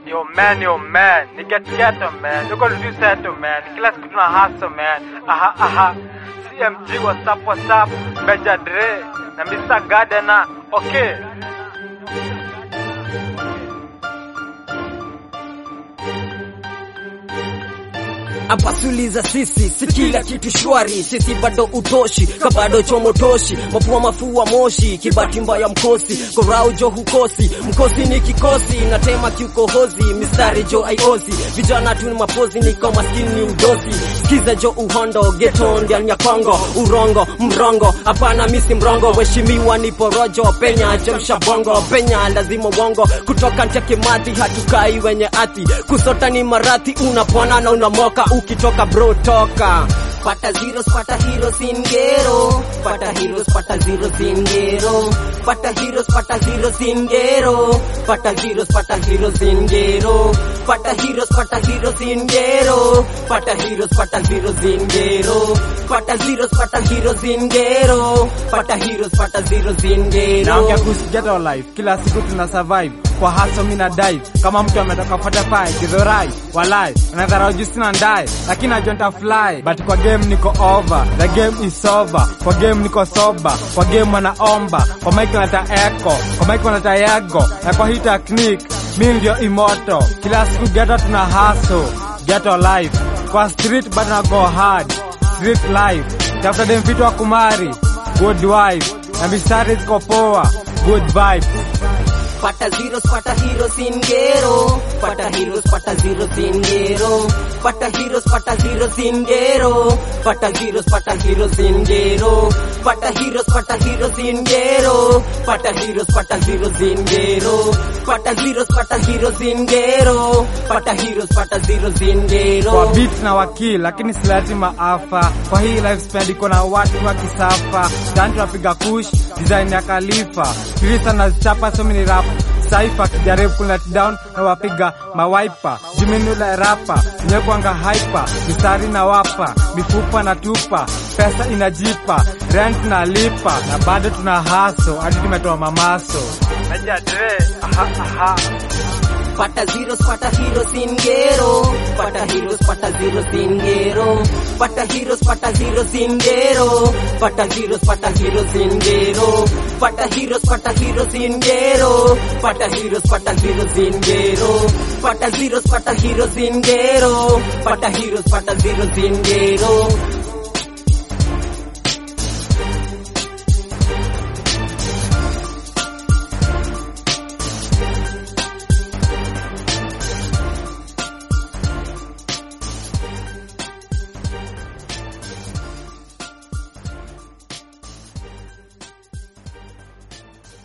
Yo man, yo man, ni get ghetto man, you gonna do seto man, kila siku tuna hustle man, aha aha, CMG what's up what's up, Meja Dre, na Mr. Gardener, okay. Apasuliza sisi si kila kitu shwari, sisi bado utoshi kabado chomotoshi, mapua mafua moshi, kibati mbaya mkosi, korau jo hukosi, mkosi ni kikosi, natema kiukohozi, mistari jo aiozi, vijana tu ni mapozi, niko maskini ni udosi, skiza jo uhondo, geto ndani ya Kongo, urongo mrongo, hapana misi mrongo, weshimiwa ni porojo, penya chemsha bongo, penya lazima uongo, kutoka ncheke mati, hatukai wenye ati, kusota ni marathi, unapona na unamoka, ukitoka bro toka Pata zeros, pata heroes in ghetto. Pata heroes, pata zeros in ghetto. Pata heroes, pata zeros in ghetto. Pata zeros, pata heroes in ghetto. Pata heroes, pata heroes in ghetto. Pata heroes, pata zeros in ghetto. Pata zeros, pata heroes in ghetto. Pata heroes, pata zeros in ghetto. Naongea kuhusu ghetto life, kila siku tuna survive kwa hustle mina dive kama mtu ametoka fuata pai kidhorai walai unadharau juu sina ndae lakini najua nitafly but kwa game niko over the game is over kwa game niko sober kwa game wanaomba kwa mic wanata echo kwa mic wanata yego na kwa hii technique mi ndio imoto kila siku ghetto tuna hustle ghetto life kwa street bado na go hard street life tafuta dem vitu wa kumari good wife na mistari ziko poa good vibes Pata zeros, pata heroes in ghetto. Pata heroes, pata zeros in ghetto. Pata heroes, pata zeros in ghetto. Pata zeros, pata heroes in ghetto. Pata heroes, pata heroes in ghetto. Pata heroes, pata zeros in ghetto. Pata zeros, pata heroes in ghetto. Pata heroes, pata zeros in kwa ghetto. beat na wakili lakini silati maafa kwa hii lifespan iko na watu wa kisafa tani tunapiga kush design ya kalifa kirisa na chapa so many rap saifa kijaribu kulet down na wapiga mawaipa jimenula rapa nyekwanga hyper mistari na wapa mifupa na tupa pesa inajipa rent na lipa na bado tuna haso hadi tumetoa mamaso Meja Dre, aha, aha. Pata zeros, pata heroes in ghetto. Pata heroes, pata zeros in ghetto. Pata heroes, pata zeros in ghetto. Pata heroes, pata heroes in ghetto. Pata heroes, pata heroes in ghetto. Pata heroes, pata heroes in ghetto. Pata zeros, pata heroes in ghetto. Pata heroes, pata zeros in ghetto.